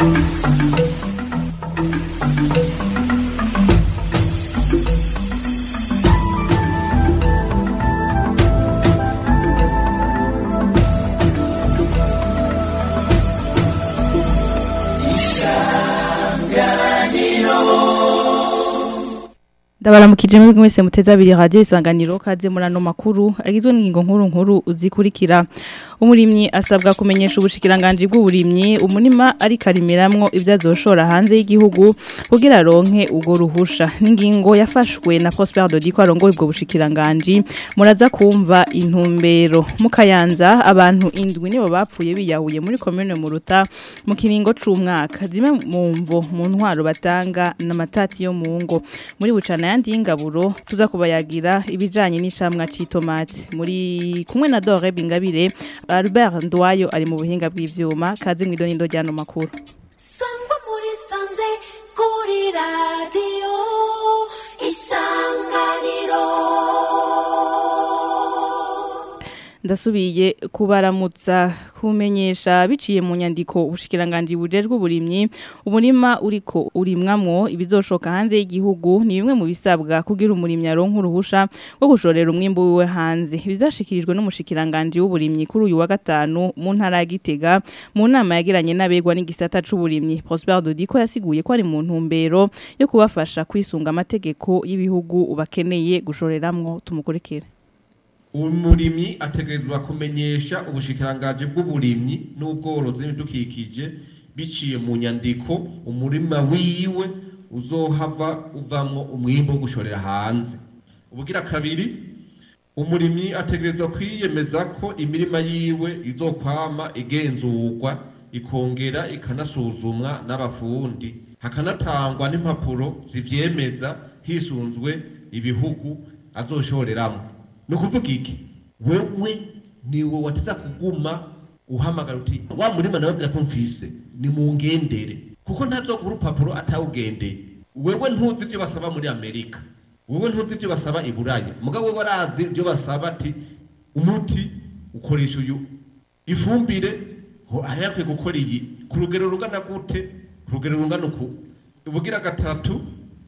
ndabaramukije muri mwese muteza abiri radio isanganiro kaze muri ano makuru agizwe n'ingingo nkuru nkuru uzikurikira umurimyi asabwa kumenyesha ubushikiranganje bw'uburimyi umunima ari karimiramwo ivyo azoshora hanze y'igihugu kugira ronke ugo ruhusha n'ingingo yafashwe na Prosper Dodi ko arongoye ubwo bushikiranganje muraza kumva intumbero mukayanza abantu indwi nibo bapfuye biyahuye muri commune muruta mu kiringo c'umwaka zimwe mu mvo mu ntwaro batanga n'amatati yo mu ngo muri bucana yandi y'ingaburo tuza kubayagira ibijanye n'icamwa c'itomate muri kumwe na Dore Bingabire Albert Ndwayo ari mu buhinga bw'ivyuma kaze mwidonindo ryano makuru sangwa muri sanze kuri radiyo isanganiro ndasubiye kubaramutsa kumenyesha biciye mu nyandiko ubushikiranganje bujejwe uburimyi umurima uriko urimwamwo ibizoshoka hanze y'igihugu ni bimwe mu bisabwa kugira umurimyi aronka uruhusha rwo gushorera umwimbu wiwe hanze bizashikirijwe n'umushikiranganje w'uburimyi kuri uyu wa gatanu mu ntara ya Gitega mu nama yagiranye n'abegwa n'igisata c'uburimyi Prosper Dodiko yasiguye ko ari mu ntumbero yo kubafasha kwisunga amategeko y'ibihugu ubakeneye gushoreramwo tumukurikire umurimyi ategerezwa kumenyesha ubushikirangaje bw'uburimyi n'ubworozi n'ibidukikije biciye mu nyandiko umurima wiwe uzohava uvamwo umwimbo wo gushorera hanze ubugira kabiri umurimyi ategerezwa kwiyemeza ko imirima yiwe izokwama igenzurwa ikongera ikanasuzumwa n'abafundi hakanatangwa n'impapuro zivyemeza hisunzwe ibihugu azoshoreramwo ni ukuvuga iki wewe niwe wateza kuguma uhamagara uti wa murima nawe bwira ko mfise ni mu ngendere kuko ntazogura urupapuro atawugendeye wewe ntuzi ibyo basaba muri amerika wewe ntuzi ibyo basaba i buraya mugabo wewe arazi ibyo basaba ati umuti ukoresha uyu ifumbire ho hari yakwiye gukora iyi ku rugero rungana gute ku rugero rungana uku ubugira gatatu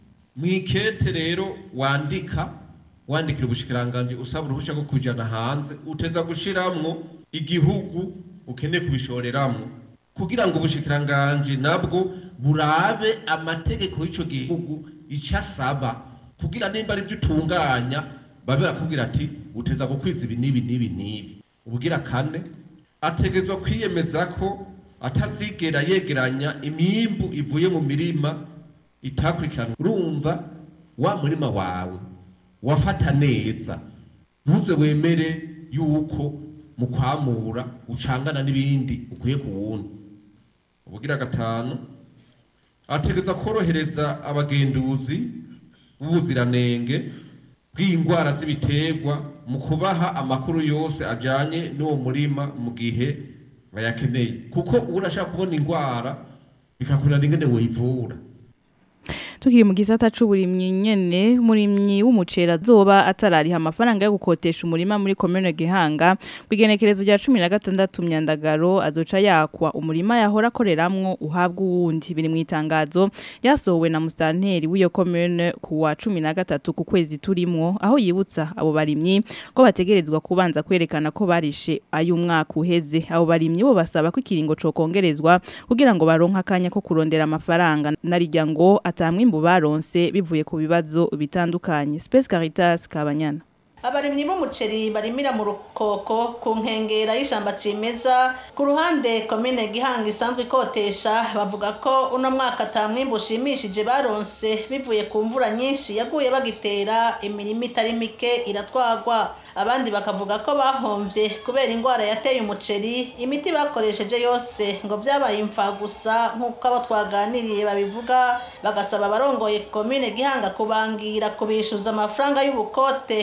mwikete rero wandika wandikira ubushikiranganje usaba uruhusha rwo kujana hanze uteza gushiramwo igihugu ukeneye kubishoreramwo kugira ngo ubushikiranganje nabwo burabe amategeko y'ico gihugu ico asaba kugira nimba ari byo utunganya babe barakubwira ati uteza gukwiza ibi n'ibi n'ibi n'ibi ubugira kane ategezwa kwiyemeza ko atazigera yegeranya imyimbu ivuye mu mirima itakurikiranwa urumva wa murima wawe wafata neza ntuze wemere yuko mu kwamura ucangana n'ibindi ukwiye ku wundi ubugira gatanu ategereza korohereza abagenduzi b'ubuziranenge bw'indwara z'ibiterwa mu kubaha amakuru yose ajanye n'uwo murima mu gihe bayakeneye kuko urashaka kubona indwara bikakurana ingene woyivura tukiri mu gisata c'uburimyi nyene murimyi w'umucera zoba atarariha amafaranga yo gukotesha umurima muri commune Gihanga bigenekerezo rya 16 myandagaro azoca yakwa umurima yahora akoreramwo uhabwa uwundi biri mu itangazo ryasohowe na mustanteri w'iyo commune ku wa 13 ku kwezi turimwo aho yibutsa abo barimyi ko bategerezwa kubanza kwerekana ko barishe ayo umwaka uheze abo barimyi bo basaba ko ikiringo co kongerezwa kugira ngo baronka akanya ko kurondera amafaranga narijya ngo atamwe imbu baronse bivuye ku bibazo bitandukanye Space Caritas Kabanyana abarimyi b'umuceri barimira mu rukoko ku nkengera y'ishamba cimeza ku ruhande komine gihanga isanzwe ikotesha bavuga ko uno mwaka ata mwimbu ushimishije baronse bivuye ku mvura nyinshi yaguye bagitera imirima itari mike iratwagwa abandi bakavuga ko bahomvye kubera ingwara yateye umuceri imiti bakoresheje yose ngo vyabaye imfa gusa nk'uko abo twaganiriye babivuga bagasaba abarongoye komine gihanga kubangira kubishuza amafaranga y'ubukote y'umwaka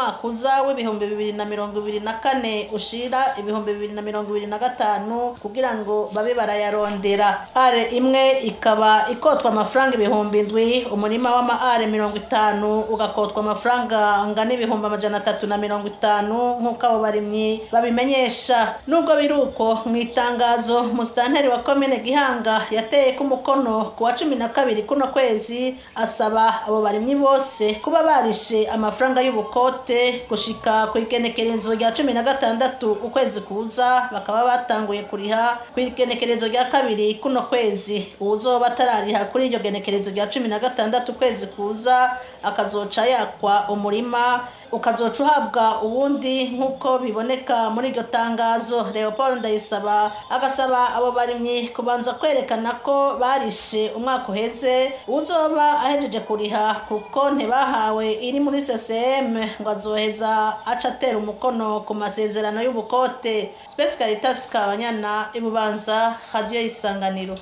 umwaka uza w'ibihumbi bibiri na mirongo ibiri na kane ushira ibihumbi bibiri na mirongo ibiri na gatanu kugira ngo babe barayarondera are imwe ikaba ikotwa amafaranga ibihumbi indwi umurima w'ama are mirongo itanu ugakotwa amafaranga angana ibihumbi amajana atatu na mirongo itanu nk'uko abo barimyi babimenyesha nubwo biri uko mu itangazo musitanteri wa komine gihanga yateye ko umukono ku wa cumi na kabiri kuno kwezi asaba abo barimyi bose kuba barishe amafaranga y'ubukote gushika ku igenekerezo rya cumi na gatandatu ukwezi kuza bakaba batanguye kuriha ku igenekerezo rya kabiri kuno kwezi uwuzoba atarariha kuri iryo genekerezo rya cumi na gatandatu ukwezi kuza akazoca yakwa umurima ukazoca uhabwa uwundi nk'uko biboneka muri iryo tangazo leopold ndayisaba agasaba abo barimyi kubanza kwerekana ko barishe umwaka uheze uzoba ahejeje kuriha ku konti bahawe iri muri ccm ngo azoheza aca atera umukono ku masezerano y'ubukote space caritas kabanyana ibubanza radiyo y'isanganiro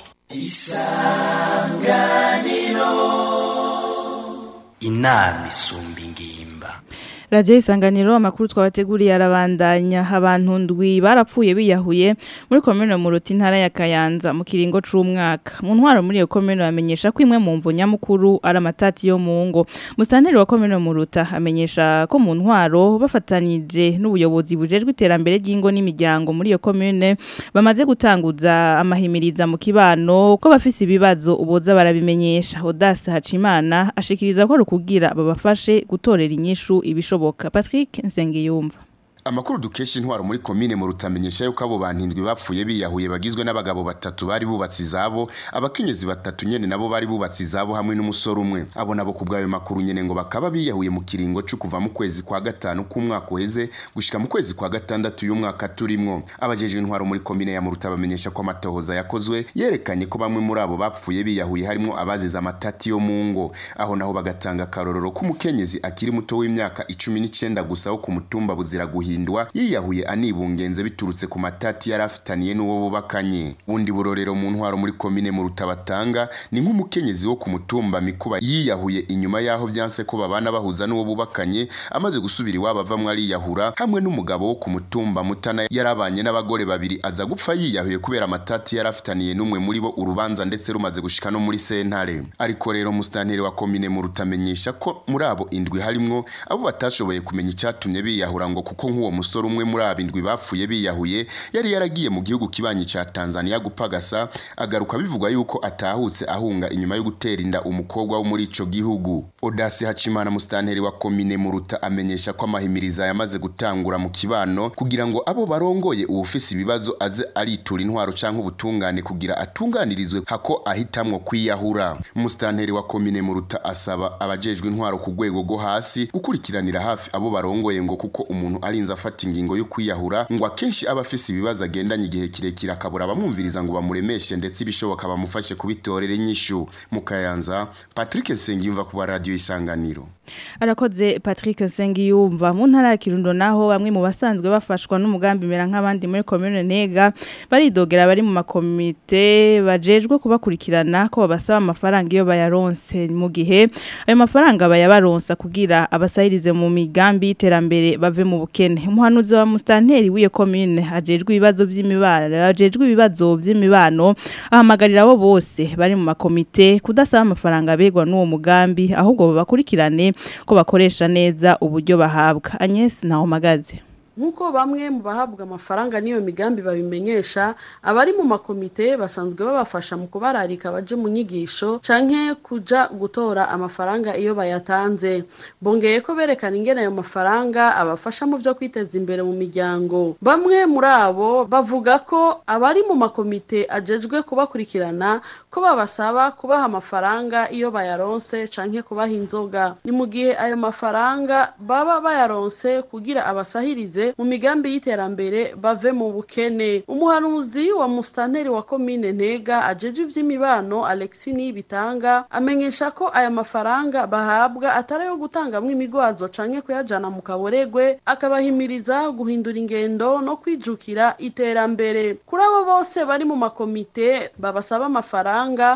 inama isumba ingimba Radio isanganiro amakuru twabateguriye arabandanya abantu ndwi barapfuye biyahuye muri komune mu ruti ntara ya Kayanza mu kiringo c'umwaka mu ntwaro muri iyo komune bamenyesha ko imwe mu mvu nyamukuru ari amatati yo mu ngo musanteri wa komune mu ruta amenyesha ko mu ntwaro bafatanije n'ubuyobozi bujejwe iterambere ry'ingo n'imiryango muri iyo komune bamaze gutanguza amahimiriza mu kibano ko bafise ibibazo uboza barabimenyesha Odas Hacimana ashikiriza ko rukugira babafashe gutorera inyishu ibishoboka Patrick Nsengiyumva Amakuru dukesha intwaro muri komine mu rutamenyesha yuko abo bantindwi bapfuye biyahuye bagizwe n'abagabo batatu bari bubatse izabo abakenyezi batatu nyene nabo bari bubatse izabo hamwe n'umusore umwe abo nabo kubwayo makuru nyene ngo bakaba biyahuye mu kiringo cyo kuva mu kwezi kwa gatanu k'umwaka uheze gushika mu kwezi kwa gatandatu y'umwaka turimwo abajeje intwaro muri komine ya Muruta bamenyesha ko amatohoza yakozwe yerekanye ko bamwe muri abo bapfuye biyahuye harimo abazize amatati yo mu ngo aho naho bagatanga karorero k'umukenyezi akiri muto w'imyaka 19 gusa wo ku mutumba buzira guhi guhindwa yiyahuye anibungenze biturutse ku matati yari afitaniye n'uwo bubakanye bundi burorero mu ntwaro muri komine mu rutabatanga ni nk'umukenyezi wo ku mutumba mikuba yiyahuye inyuma yaho byanse ko babana bahuza n'uwo bubakanye amaze gusubira iwabo avamwe ariyahura hamwe n'umugabo wo ku mutumba mutana yarabanye n'abagore babiri aza gupfa yiyahuye kubera amatati yari afitaniye n'umwe muri bo urubanza ndetse rumaze gushika no muri sentare ariko rero musitanteri wa komine mu rutamenyesha ko muri abo indwi harimwo abo batashoboye kumenya icyatumye biyahura ngo kuko nk'uwo musore umwe muri abindwi bapfuye biyahuye yari yaragiye mu gihugu kibanyi ca Tanzania gupagasa agaruka bivugwa yuko atahutse ahunga inyuma yo gutera inda umukobwa wo muri ico gihugu Odasi Hacimana mustanteri wa komine Muruta amenyesha ko amahimiriza yamaze gutangura mu kibano kugira ngo abo barongoye uwufise ibibazo aze aritura intwaro canke ubutungane kugira atunganirizwe hako ahitamwo kwiyahura mustanteri wa komine Muruta asaba abajejwe intwaro ku rwego rwo hasi gukurikiranira hafi abo barongoye ngo kuko umuntu arinze afata ingingo yo kwiyahura ngo akenshi aba afise ibibazo agendanye igihe kirekire akabura abamwumviriza ngo bamuremeshe ndetse ibishoboka bamufashe kubitorera inyishu mu kayanza Patrick Nsengiyumva ku radio isanganiro arakoze Patrick Nsengiyumva mu ntara ya Kirundo naho bamwe mu basanzwe bafashwa n'umugambi mera nk'abandi muri commune Nega baridogera bari mu makomite bajejwe kubakurikirana ko babasaba amafaranga iyo bayaronse mu gihe ayo mafaranga bayabaronsa kugira abasahirize mu migambi y'iterambere bave mu bukene umuhanuzi wa mustanteri w'iyo commune ajejwe ibibazo by'imibano ajejwe ibibazo by'imibano ahamagarira abo bose bari mu makomite kudasaba amafaranga begwa n'uwo mugambi ahubwo babakurikirane ko bakoresha neza uburyo bahabwa Agnes Ntahomagaze nk'uko bamwe mu bahabwa amafaranga n'iyo migambi babimenyesha abari mu makomite basanzwe babafasha mu kubararika baje mu nyigisho canke kuja gutora amafaranga iyo bayatanze bongeye ko berekana ingene ayo mafaranga abafasha mu vyo kwiteza imbere mu miryango bamwe muri abo bavuga ko abari mu makomite ajejwe kubakurikirana ko babasaba kubaha amafaranga iyo bayaronse canke kubaha inzoga ni mu gihe ayo mafaranga baba bayaronse kugira abasahirize mu migambi y'iterambere bave mu bukene umuhanuzi wa mustanteri wa komine ntega ajeje ivy'imibano alexi nibitanga amenyesha ko aya mafaranga bahabwa atari ayo gutangamwo imigwazo canke kuyajana mu kaboregwe akabahimiriza guhindura ingendo no kwijukira iterambere kuri abo bose bari mu makomite babasaba amafaranga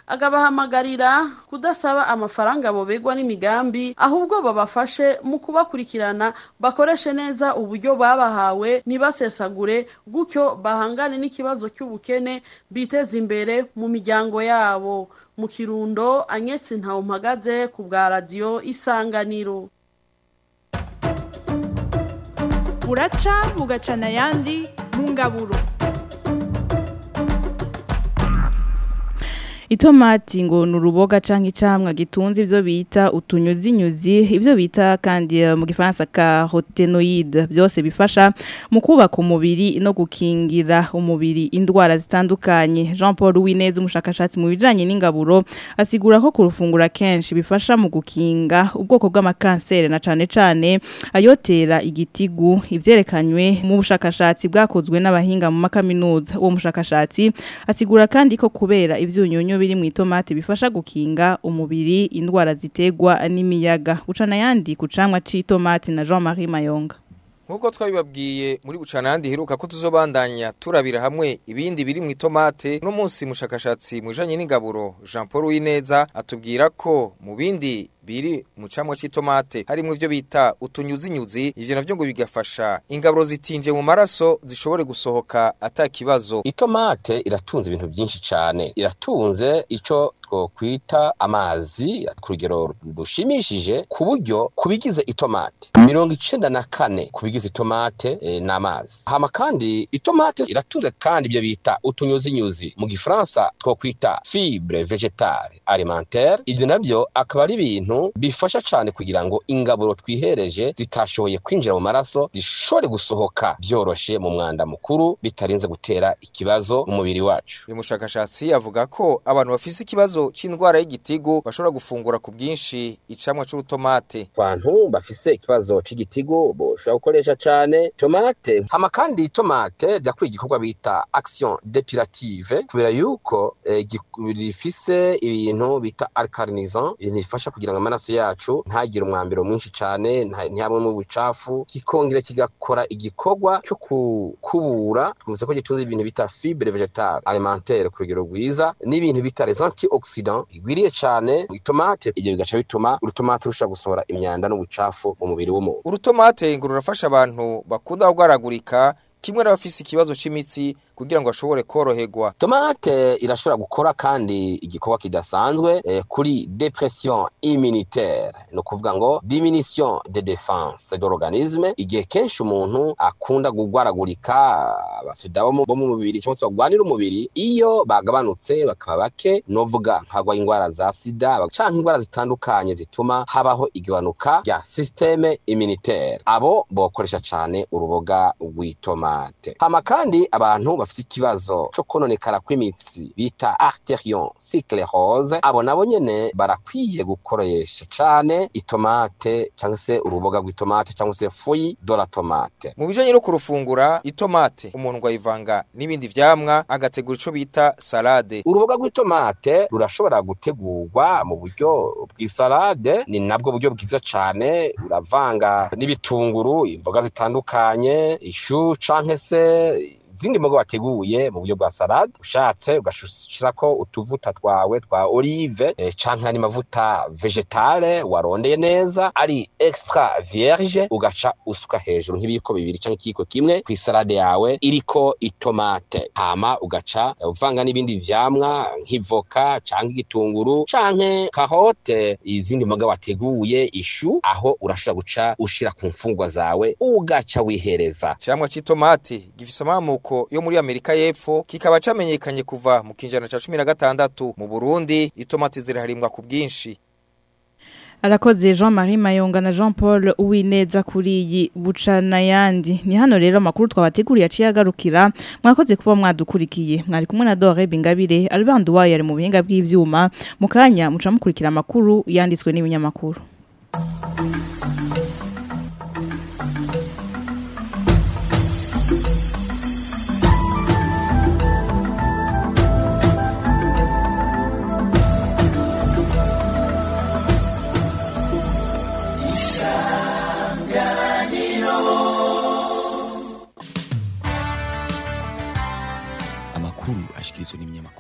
agabahamagarira kudasaba amafaranga bobegwa n'imigambi ahubwo babafashe mu kubakurikirana bakoreshe neza uburyo babahawe ntibasesagure gutyo bahangane n'ikibazo cy'ubukene biteze imbere mu miryango yabo mu kirundo anyesi mpagaze ku bwa radiyo isanganiro buraca bugacana ayandi mu ngaburo Itomati ngo ni uruboga canke icamwa gitunze ivyo bita utunyuzinyuzi ivyo bita kandi eh, mu gifaransa carotenoid byose bifasha mu kubaka umubiri no gukingira umubiri indwara zitandukanye Jean Paul Wineza umushakashatsi mu bijanye n'ingaburo asigura ko kurufungura kenshi bifasha mu gukinga ubwoko bw'amakansere na cane cane ayotera igitigu ivyerekanywe mu bushakashatsi bwakozwe n'abahinga mu makaminuza uwo mushakashatsi asigura kandi ko kubera ivyunyunyu biri mu itomati bifasha gukinga umubiri indwara zitegwa n'imiyaga ucana yandi ku camwa c'itomati na Jean-Marie Mayonga Nkuko twabibabwiye muri bucanandi heruka ko tuzobandanya turabira hamwe ibindi biri mu itomate no munsi mushakashatsi mujanye n'ingaburo Jean Paul Wineza atubwira ko mu bindi biri mu camwa c'itomate harimo ivyo bita utunyuzinyuzi ivyo navyo ngo bigafasha ingaburo zitinje mu maraso zishobore gusohoka atakibazo itomate iratunze ibintu byinshi cyane iratunze ico twokwita amazi ku rugero rushimishije ku buryo kubigize itomate mirongo icenda na kane kubigize itomate e, n'amazi hama kandi itomate iratunze kandi ibyo bita utunyuzinyuzi mu gifaransa twokwita fibre vegetale alimentaire ivyo navyo akaba ari ibintu bifasha cyane kugira ngo ingaburo twihereje zitashoboye kwinjira mu maraso zishobore gusohoka byoroshe mu mwanda mukuru bitarinze gutera ikibazo mu mubiri wacu uyu mushakashatsi avuga ko abantu bafise ikibazo c'indwara y'igitigu bashobora gufungura ku bwinshi icamwa c'urutomate abantu bafise ikibazo c'igitigu boshobora gukoresha cane tomate hama kandi tomate ryakora igikorwa bita action depurative kubera yuko eh, gi- rifise ibintu bita alcalinizant ibintu bifasha kugira ngo amaraso yacu ntagire umwambiro mwinshi cane nta- ntihabemo ubucafu kikongera kigakora igikorwa cyo kukubura twumvise ko gitunze ibintu bita fibre vegetale alimentaire ku rugero rwiza n'ibintu bita les antioxidants bigwiriye cane mu itomate ibyo bigaca bituma urutomate rushobora gusohora imyanda n'ubucafu mu mubiri w'umuntu urutomate ngo rurafasha abantu bakunda kugwaragurika kimwe n'abafise ikibazo c'imitsi kugira ngo bashobore koroherwa tomate irashobora gukora kandi igikorwa kidasanzwe eh, kuri depression immunitaire ni ukuvuga ngo diminution de defense de l'organisme igihe kenshi umuntu akunda kugwaragurika abasida bo mu- bo mu mubiri cyangwa se bagwanira umubiri iyo bagabanutse bakaba bake novuga nkagwa indwara za sida canke indwara zitandukanye zituma habaho igabanuka rya systeme immunitaire abo bokoresha cane uruboga rw'itomate hama kandi abantu bafite ikibazo co kononekara kw'imitsi bita arterion cyclerose abo nabo nyene barakwiye gukoresha cane itomate cyangwa se uruboga rw'itomate cyangwa se fuyi de la tomate mu bijanye no kurufungura itomate umuntu ngo ayivanga n'ibindi vyamwa agategura ico bita salade uruboga rw'itomate rurashobora gutegurwa mu buryo bw'isalade ni nabwo buryo bwiza cane uravanga n'ibitunguru imboga zitandukanye ishu canke se izindi mboga wateguye mu buryo bwa salade ushatse ugashirako utuvuta twawe twa olive eh, canke ari mavuta vegetale warondeye neza ari extra vierge ugaca usuka hejuru nk'ibiyiko bibiri canke ikiyiko kimwe ku isalade yawe iriko itomate hama ugaca eh, uvanga n'ibindi vyamwa nk'ivoka canke igitunguru canke kahote izindi mboga wateguye ishu aho urashobora guca ushira ku mfungwa zawe ugaca wihereza icamwa c'itomati gifise amamuko yo muri amerika y'epfo kikaba camenyekanye kuva mu kinjana ca cumi na gatandatu mu burundi itomati ziraharimwa ku bwinshi Arakoze Jean-Marie Mayonga na Jean-Paul Uwineza kuri iyi bucana yandi. Ni hano rero amakuru twabateguriye aciye agarukira. Mwakoze kuba mwadukurikiye. Mwari kumwe na Dore Bingabire, Albert Duwaye yari mu buhinga bw'ivyuma. Mukanya muca mukurikira amakuru yanditswe n'ibinyamakuru. amakuru ashikirizwa n'ibinyamakuru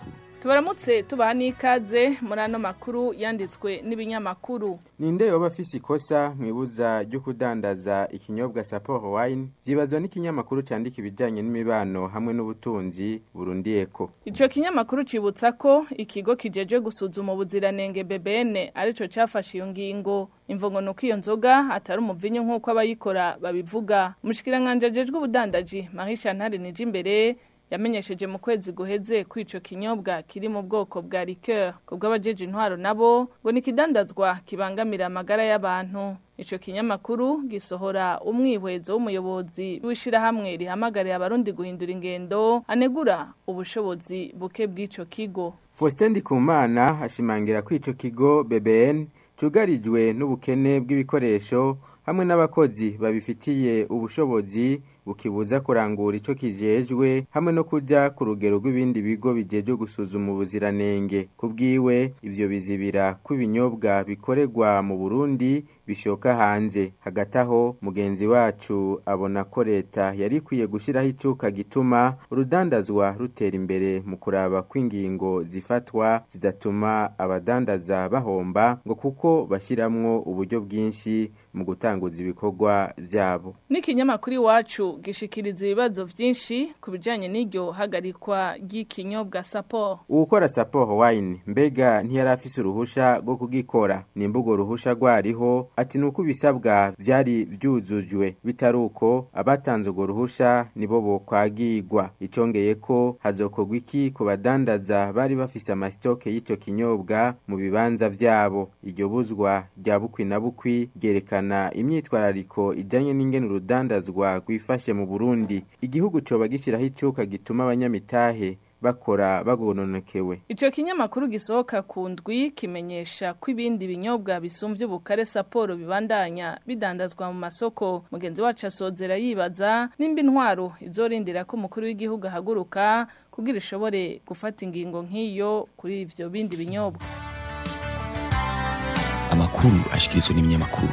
tubaramutse tubaha n'ikaze muri ano makuru yanditswe n'ibinyamakuru ninde yoba afise ikosa mwibuza ryo kudandaza ikinyobwa Sapporo wine vyibazwa n'ikinyamakuru candika ibijanye n'imibano hamwe n'ubutunzi Burundi Eco ico kinyamakuru cibutsa ko ikigo kijeje gusuzuma ubuziranenge BBN arico cafashe iyo ngingo imvungo nuko iyo nzoga atari umuvinyu nk'uko abayikora babivuga umushikiranganje ajejwe ubudandaji Marie Chantal Nijimbere yamenyesheje mu kwezi guheze ko ico kinyobwa kiri mu bwoko bwa liqueur kubwo abajeje intwaro nabo ngo nikidandazwa kibangamira amagara y'abantu ico kinyamakuru gisohora umwihwezo w'umuyobozi w'ishirahamwe rihamagarira abarundi guhindura ingendo anegura ubushobozi buke bw'ico kigo Faustin Ndikumana ashimangira ko ico kigo BBN cugarijwe n'ubukene bw'ibikoresho hamwe n'abakozi babifitiye ubushobozi bukibuza kurangura ico kijejwe hamwe no kuja ku rugero rw'ibindi bigo bijejwe gusuzuma ubuziranenge kubwiwe ivyo bizibira ko ibinyobwa bikorerwa mu Burundi bishoka hanze hagati aho mugenzi wacu abona ko leta yari ikwiye gushyiraho icuka gituma urudandazwa rutera imbere mu kuraba ko ingingo zifatwa zidatuma abadandaza bahomba ngo kuko bashyiramo uburyo bwinshi mu gutanguza ibikorwa byabo n'ikinyamakuru iwacu gishikiriza ibibazo byinshi ku bijyanye n'iryo hagarikwa ry'ikinyobwa sapo uwukora sapo wine mbega ntiyari afise uruhusha rwo kugikora nimba urwo ruhusha rwariho ati nuko ibisabwa byari byuzujwe bitari uko abatanze urwo ruhusha nibo bokwagirwa icongeye ko hazokorwa iki ku badandaza bari bafise amasitoke y'ico kinyobwa mu bibanza vyabo iryo buzwa rya bukwi na bukwi ryerekana imyitwarariko ijanye n'ingene urudandazwa rwifashe mu Burundi igihugu coba gishiraho icuka gituma abanyamitahe bakora bagononokewe ico kinyamakuru gisohoka ku ndwi kimenyesha ko ibindi binyobwa bisumvye ubukare saporo bibandanya bidandazwa mu masoko mugenzi wacu asozera yibaza nimba intwaro izorindira ko umukuru w'igihugu ahaguruka kugira ishobore gufata ingingo nk'iyo kuri ivyo bindi binyobwa amakuru ashikirizwa n'ibinyamakuru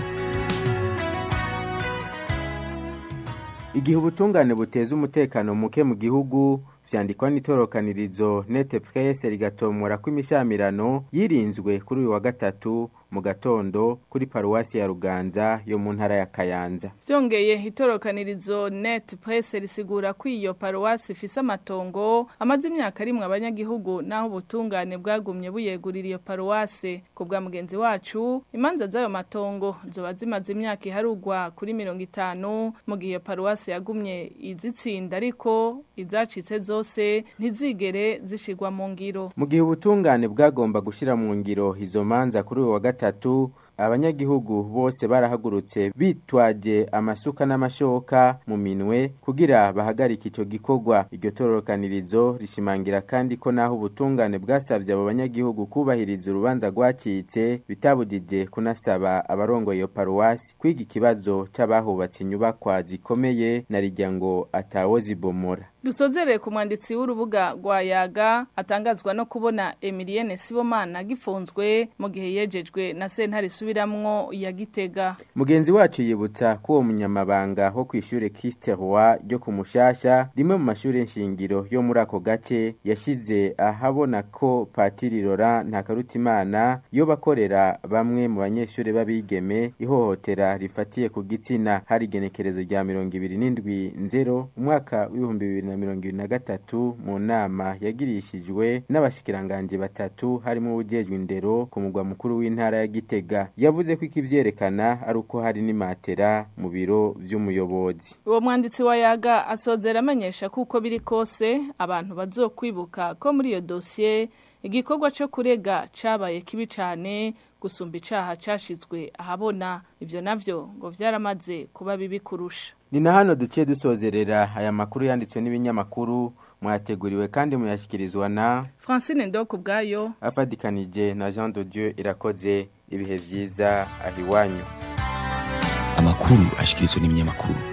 igihe ubutungane buteza umutekano muke mu gihugu vyandikwa n'itorokanirizo nete presse rigatomora ko imishamirano yirinzwe kuri uyu wa gatatu mu gatondo kuri paruwasi ya Ruganza yo mu ntara ya Kayanza vyongeye itorokanirizo net presse risigura ko iyo paruwasi ifise amatongo amaze imyaka rimwe abanyagihugu naho ubutungane bwagumye buyegurira iyo paruwasi ku bwa mugenzi wacu imanza z'ayo matongo zoba zimaze imyaka iharugwa kuri mirongo itanu mu gihe iyo paruwasi yagumye izitsinda ariko izacitse zose ntizigere zishigwa mu ngiro mu gihe ubutungane bwagomba gushira mu ngiro izo manza kuri uyu wa gatatu abanyagihugu bose barahagurutse bitwaje amasuka n'amashoka mu minwe kugira bahagarike ico gikorwa iryo tororokanirizo rishimangira kandi ko naho ubutungane bwasavye abo banyagihugu kubahiriza urubanza rwacitse bitabujije kunasaba abarongoye iyo paruwasi kwiga ikibazo c'abahubatse inyubakwa zikomeye na rijya ngo atawo zibomora dusozereye ku mwanditsi w'urubuga rwa yaga atangazwa no kubona Emilienne Sibomana gifunzwe mu gihe yejejwe na sentare isubiramwo ya Gitega mugenzi wacu yibutsa ko uwo munyamabanga wo kw'ishure Christe Roi ryo ku Mushasha rimwe mu mashure nshingiro yo muri ako gace yashize ahabona ko Patiri Laurent Ntakarutimana yo bakorera bamwe mu banyeshure b'abigeme ihohotera rifatiye ku gitsina hari igenekerezo rya mirongo ibiri n'indwi nzero umwaka w'ibihumbi bibiri na mirongo ibiri na gatatu mu nama yagirishijwe n'abashikiranganje batatu harimo ubujejwe indero ku mugwa mukuru w'intara ya Gitega yavuze ko ikivyerekana ari uko hari n'imatera mu biro vy'umuyobozi uwo mwanditsi wa yaga asozera amenyesha ko uko biri kose abantu bazokwibuka ko muri iyo dosiye igikorwa cyo kurega cabaye kibi cane gusumba icaha cashizwe ahabona ivyo navyo ngo vyaramaze kuba bibi kurusha ni na hano duciye dusozerera aya makuru yanditswe n'ibinyamakuru mwateguriwe kandi muyashyikirizwa na francine ndoko ubwayo afadikanije na jean de dieu irakoze ibihe byiza ahiwanyu amakuru ashyikirizwa n'ibinyamakuru